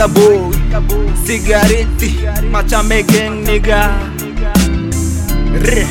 Africa boy Sigareti Machame gang nigga Re.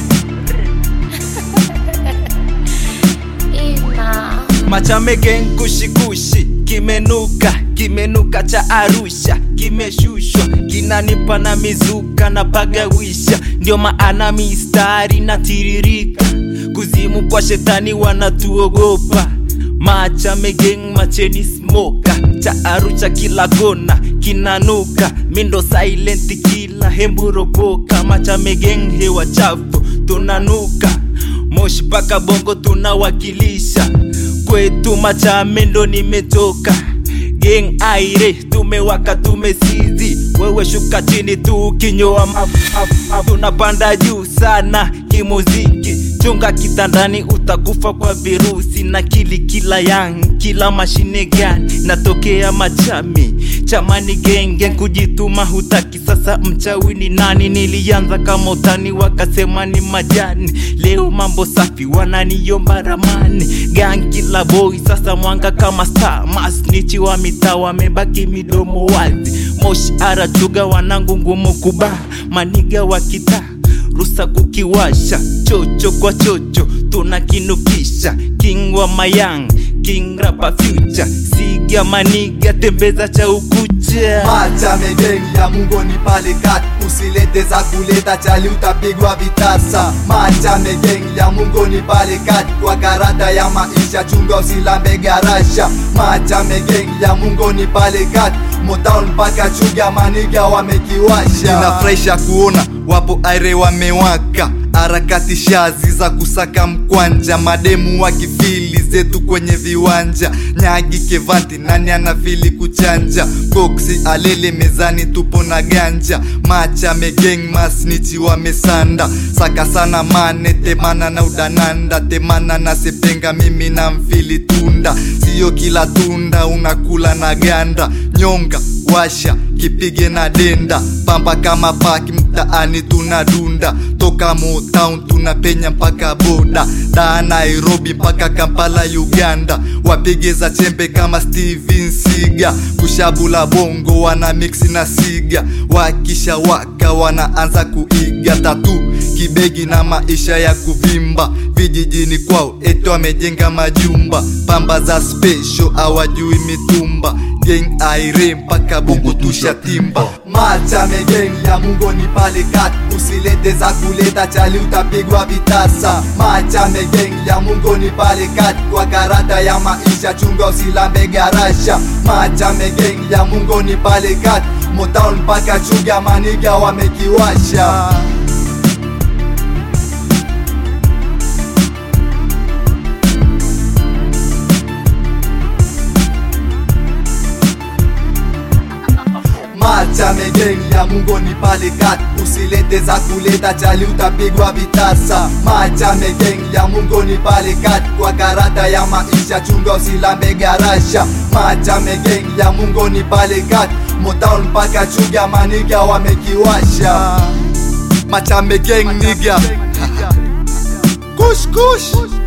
Ina. Machame gang kushikushi kimenuka kimenuka cha Arusha kimeshushwa kinanipa na mizuka na pagawisha ndio maana mistari na tiririka kuzimu kwa shetani wanatuogopa Machame gang macheni smoka cha Arusha kila kona kinanuka mindo silent kila hemburopoka Machame gang hewa chafu tunanuka moshi paka bongo tunawakilisha kwetu Machame ndo nimetoka Gang aire tumewaka tumesizi wewe shuka chini tu kinyoa mafu tunapanda juu sana kimuziki chunga kitandani utakufa kwa virusi na kili kila yang kila mashine gani natokea machami chamani genge kujituma hutaki sasa mchawi ni nani nilianza kama utani wakasema ni majani leo mambo safi wananiomba ramani gang kila boy sasa mwanga kama star masnichi wa mitaa wamebaki midomo wazi moshi arachuga wanangu ngumu kuba maniga wa kitaa rusa kukiwasha chocho kwa chocho tunakinukisha king wa mayang king rapa future siga maniga tembeza cha ukucha Machame gang ya mungoni pale kat usilete za kuleta chali utapigwa vitasa Machame gang ya mungoni pale kat kwa karata ya maisha chunga usilambe garasha Machame gang ya mungoni pale kat Motown mpaka chuga maniga wamekiwasha Inafurahisha kuona wapo aire wamewaka harakati shazi za kusaka mkwanja mademu wakifili zetu kwenye viwanja nyagi kevanti nani anafili kuchanja koksi alele mezani tupo na ganja macha megeng masnichi wamesanda saka sana mane temana na udananda temana na sepenga mimi na mfili tunda siyo kila tunda unakula na ganda nyonga washa kipige na denda pamba kama paki mtaani tunadunda toka Motown tunapenya mpaka boda da Nairobi mpaka Kampala Uganda wapige za chembe kama Steven Siga kushabula bongo wana mix na siga wakisha waka wanaanza kuiga tatu kibegi na maisha ya kuvimba vijijini kwao eto wamejenga majumba pamba za special hawajui mitumba geng aire mpaka bongo tushatimba machame geng ya mungoni pale kat usilete za kuleta chali utapigwa vitasa machame geng ya mungoni pale kat kwa karata ya maisha chunga usilambe garasha machame geng ya mungoni pale kat motown mpaka chuga maniga wamekiwasha Machame gang ya mungoni pale kat usilete za kuleta chali utapigwa vitasa Machame gang ya mungoni pale kat kwa karata ya maisha chunga usilambe garasha Machame gang ya mungoni pale kat Motown mpaka chuga maniga wamekiwasha Machame gang nigga Kush kush